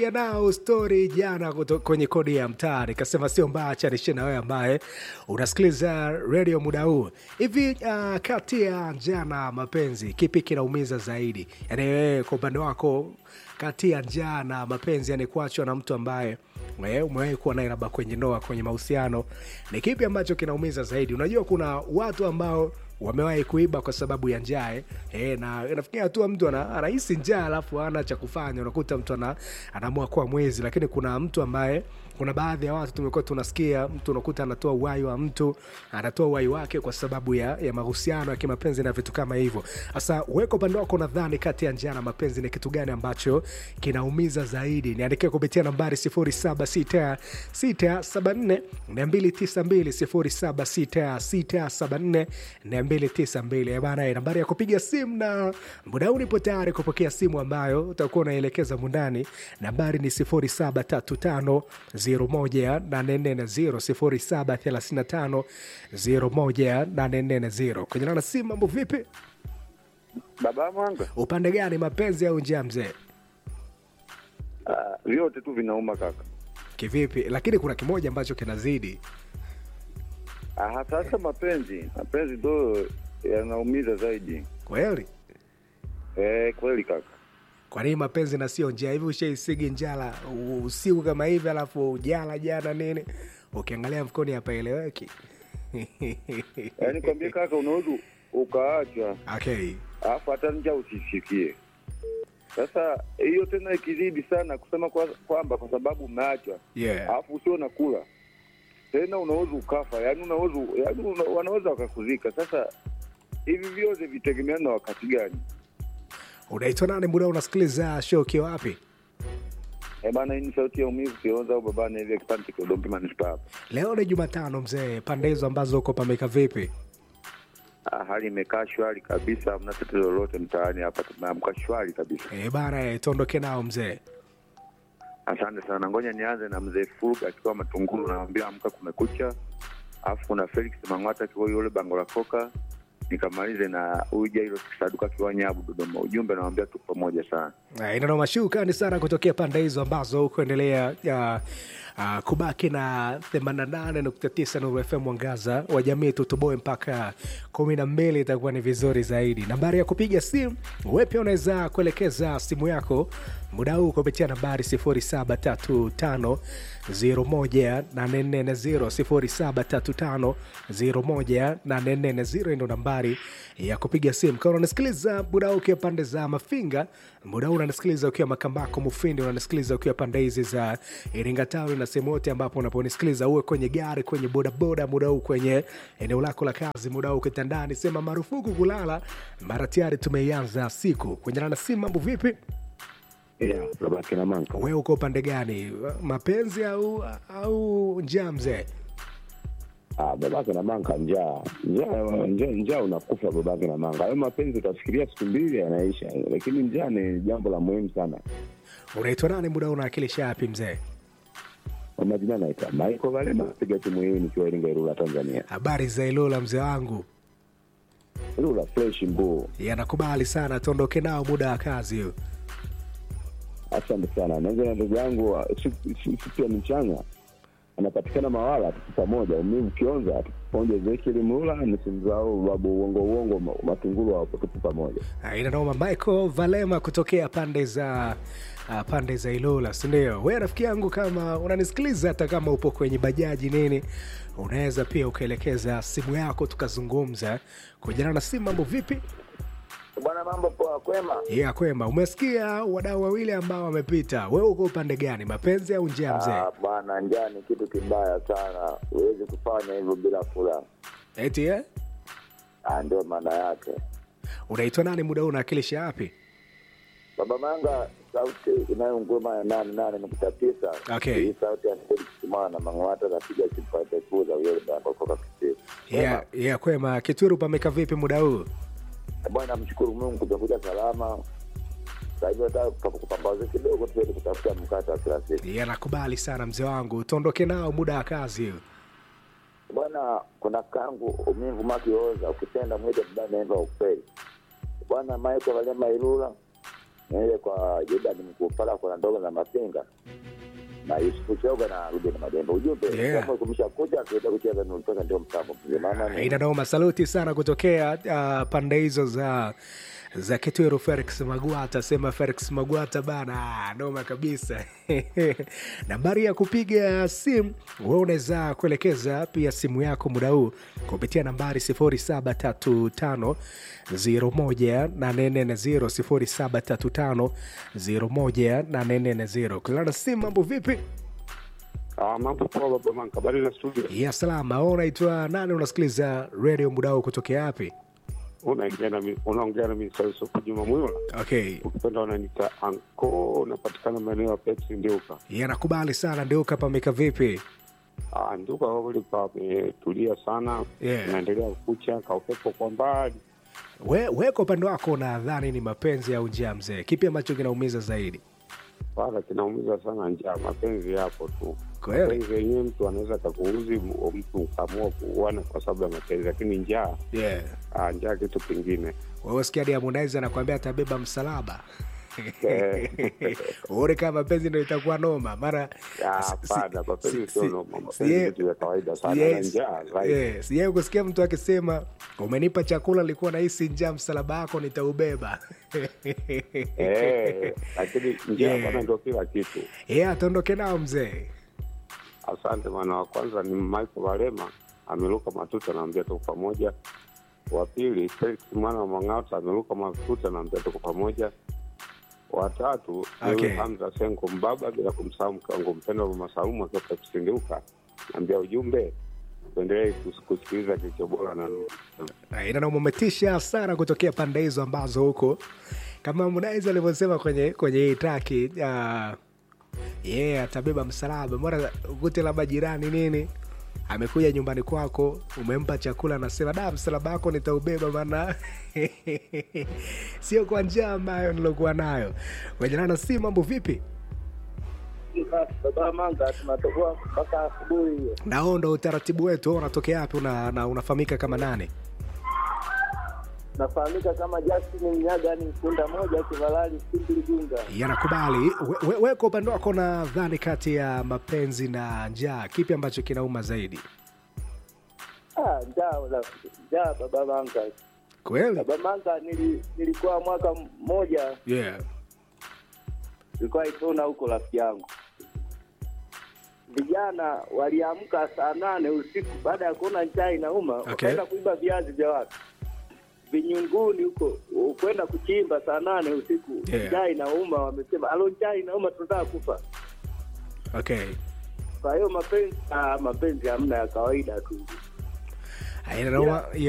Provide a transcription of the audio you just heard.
nao stori jana kuto, kwenye kodi ya mtaa nikasema sio mbaya chanishe na wewe ambaye unasikiliza redio muda huu hivi uh, kati ya njaa na mapenzi kipi kinaumiza zaidi yaani wewe kwa upande wako kati ya njaa na mapenzi yani kuachwa na mtu ambaye wewe umewahi kuwa naye labda kwenye ndoa kwenye mahusiano ni kipi ambacho kinaumiza zaidi unajua kuna watu ambao wamewahi kuiba kwa sababu ya njaa eh. Eh, na nafikia hatua mtu ana- anahisi njaa alafu ana cha kufanya unakuta mtu ana, anaamua kuwa mwezi lakini kuna mtu ambaye kuna baadhi ya watu tumekuwa tunasikia mtu unakuta anatoa uhai wa mtu anatoa uhai wake kwa sababu ya, ya mahusiano ya kimapenzi na vitu kama hivyo sasa weko upande wako nadhani kati ya njaa na mapenzi ni kitu gani ambacho kinaumiza zaidi niandikia kupitia nambari 076674 292 bana nambari ya kupiga simu na muda huu nipo tayari kupokea simu ambayo utakuwa unaelekeza mundani nambari ni 0735018440 0735018440 kwenye nana simu mambo vipi Baba Mwanga, upande gani mapenzi au njaa mzee ah, vyote tu vinauma kaka. kivipi lakini kuna kimoja ambacho kinazidi Ah, sasa mapenzi, mapenzi ndo yanaumiza zaidi. kweli Eh, kweli kaka. kwa nini mapenzi na sio njaa hivi ushaisigi njala u- usiku kama hivi alafu jala jana nini ukiangalia mfukoni hapaeleweki Yaani kwambie kaka, unaweza ukaachwa okay alafu hata njaa usisikie. Sasa hiyo tena ikizidi sana kusema kwa- kwamba kwa sababu umeachwa yeah alafu usio nakula tena unaweza ukafa, yaani unaweza yaani una, wanaweza wakakuzika. Sasa hivi vyote vitegemeana na wakati gani? unaitwa nani muda unasikiliza show ukiwa wapi Eh bana, hii ni sauti ya umivu Kionza au babana hivi kipande cha Kidombi manispaa hapa. leo ni jumatano mzee pande hizo ambazo uko pameka vipi Ah, hali imekaa shwari kabisa, hamna tatizo lolote mtaani hapa, tumeamka shwari kabisa. e bana e, tuondoke nao mzee Asante sana, ngoja nianze na mzee Furuga akiwa Matunguru, namwambia amka, kumekucha. Alafu kuna Felix Mang'ata akiwa yule bango la koka, nikamalize na huyu Jairo Kisaduka akiwa Nyabu Dodoma. Ujumbe namwambia tu pamoja sana. Eh, inano mashukani sana kutokea pande hizo ambazo kuendelea uh, uh, kubaki na 88.9 Nuru FM mwangaza wa jamii tutoboe mpaka kumi na mbili itakuwa ni vizuri zaidi nambari ya kupiga simu we pia unaweza kuelekeza simu yako muda huu kupitia nambari 0735 01840 0735 ndo nambari ya kupiga simu kama unanisikiliza muda huu ukiwa pande za mafinga muda huu unanisikiliza ukiwa makambako mufindi unanisikiliza ukiwa pande hizi za iringa tauni na sehemu yote ambapo unaponisikiliza uwe kwenye gari kwenye bodaboda muda huu kwenye eneo lako la kazi muda huu kitandani sema marufuku kulala mara tayari tumeianza siku kwenye nana simu mambo vipi Yeah, babake na manka. wewe uko upande gani mapenzi au au njaa mzee Ah, babake na manka njaa. Njaa njaa njaa unakufa babake na manka. Hayo mapenzi utafikiria siku mbili yanaisha. Lakini njaa ni jambo la muhimu sana. unaitwa nani muda huu unawakilisha yapi mzee Kwa majina naitwa Michael Valema, piga timu hii nikiwa Iringa Ilula Tanzania. habari za ilola mzee wangu Ilula fresh mbuu. yanakubali sana tuondoke nao muda wa kazi huu Asante sana. Naanza na ndugu yangu wa- siku siku- siku ya mchana anapatikana Mawala, tuko pamoja. Umivu Kionza, tuko pamoja. Ezekiel Mlula, nisimzao babu uongo uongo ma- matungulu hapo, tuko pamoja. Ah, inanoma michael valema kutokea pande za uh, pande za ilola sindio we rafiki yangu kama unanisikiliza hata kama upo kwenye bajaji nini unaweza pia ukaelekeza simu yako tukazungumza kujana na simu mambo vipi Bwana, mambo poa, kwema? ya kwema umesikia wadau wawili ambao wamepita wewe uko upande gani mapenzi au njia mzee Ah, Bwana, njaa ni kitu kibaya sana, huwezi kufanya hivyo bila furaha. eti eh? Ah, Ndio maana yake. unaitwa nani muda huu unawakilisha wapi Baba Manga, sauti inayonguruma ya nane nane nukta tisa. Okay. Hii sauti ya Felix Kimana Mang'ata napiga kipande kuza uyole bango koka kitiri. ya ya kwema kitwiru pameka vipi muda huu Bwana, namshukuru Mungu tumekuja salama. Sasa hivi nataka kupambaza kidogo tuende kutafuta mkate wa kila siku. ya nakubali sana mzee wangu tuondoke nao muda wa kazi huu Bwana, kuna kangu umivu makioza, ukipenda mwite baba naimba ukweli. Bwana Michael Valema Ilula, niende kwa Jordan Mkupala kuna ndogo na Mapenga na Yusufu Choga na Ruben Madembe. Ujumbe Yeah. kama kumsha kuja tuenda kucheza ni ulitoka ndio mtambo mzee mama ni ina noma saluti sana kutokea uh, pande hizo za za kitwero felix magwata sema felix magwata bana noma kabisa nambari ya kupiga simu we unaweza kuelekeza pia simu yako muda huu kupitia nambari 0735 01840 0735 kulana simu mambo vipi Ah, mambo poa baba manka, habari na studio. ya salama wewe unaitwa nani unasikiliza radio muda huu kutokea wapi Unaongea na mi- unaongea na mimi sasa kwa Juma Mwiola. okay Ukipenda unaniita anko, unapatikana maeneo ya Pepsi Ndiuka. yanakubali sana ndio kapameka vipi Ah, Ndiuka kwa kweli pametulia sana. Yeah. Inaendelea kucha ka upepo kwa mbali. we, we kwa upande wako nadhani ni mapenzi au njaa mzee kipi ambacho kinaumiza zaidi Wala kinaumiza sana njaa, mapenzi yapo tu. kweli Mapenzi yenyewe mtu anaweza kakuuzi, m- mtu ukaamua kuuana kwa sababu ya mapenzi, lakini njaa, yeah. ah, njaa kitu kingine. wewe sikia hadi Harmonize anakwambia atabeba msalaba Eh. uone kama mapenzi ndo itakuwa noma mara Ah, si- Hapana, si- mapenzi si- sio si- noma, si- mapenzi ye- vitu vya kawaida sana na Yes. njaa zaidi. Yeah, sijai kusikia mtu akisema umenipa chakula likuwa nahisi njaa msalaba wako nitaubeba Eh, lakini njia Yeah. bana ndio kila kitu. yeah, atondoke nao mzee Asante bwana. Wa kwanza ni Michael Walema ameruka matuta, naambia tuko pamoja. Wa pili Felix mwana wa Mang'ata ameruka matuta, naambia tuko pamoja. Watatu ni Okay. Hamza Senko Mbaba, bila kumsahau mke wangu mpendwa Mama Saumu akiwa Pepsindeuka, naambia ujumbe tuendelee kus- kusikiliza kilicho bora na inanamumetisha sana kutokea pande hizo ambazo huko kama Harmonize alivyosema kwenye kwenye hii traki uh, yeah, atabeba msalaba mbona ukute labda jirani nini amekuja nyumbani kwako umempa chakula anasema da msalaba wako nitaubeba mana sio kwa njia ambayo nilokuwa nayo wajanana si mambo vipi baba manga tunatoboa mpaka asubuhi hiyo. nao ndo utaratibu wetu wewe unatokea wapi una, na unafahamika kama nane Nafahamika kama Justin Mnyaga ni kunda moja Kivalali Simpli Gunga. yanakubali we, we, we kwa upande wako nadhani kati ya mapenzi na njaa kipi ambacho kinauma zaidi Ah, njaa la njaa baba manga. kweli Baba manga nili, nilikuwa mwaka mmoja yeah. nilikuwa Itona huko rafiki yangu. Vijana waliamka saa nane usiku baada ya kuona njaa inauma, wakaenda kuiba viazi vya watu vinyunguni huko, kwenda kuchimba saa nane usiku. Yeah. Njaa inauma, wamesema alo, njaa inauma, tunataka kufa. okay Kwa hiyo mapenzi, ah, mapenzi hamna ya kawaida tu. Inauma-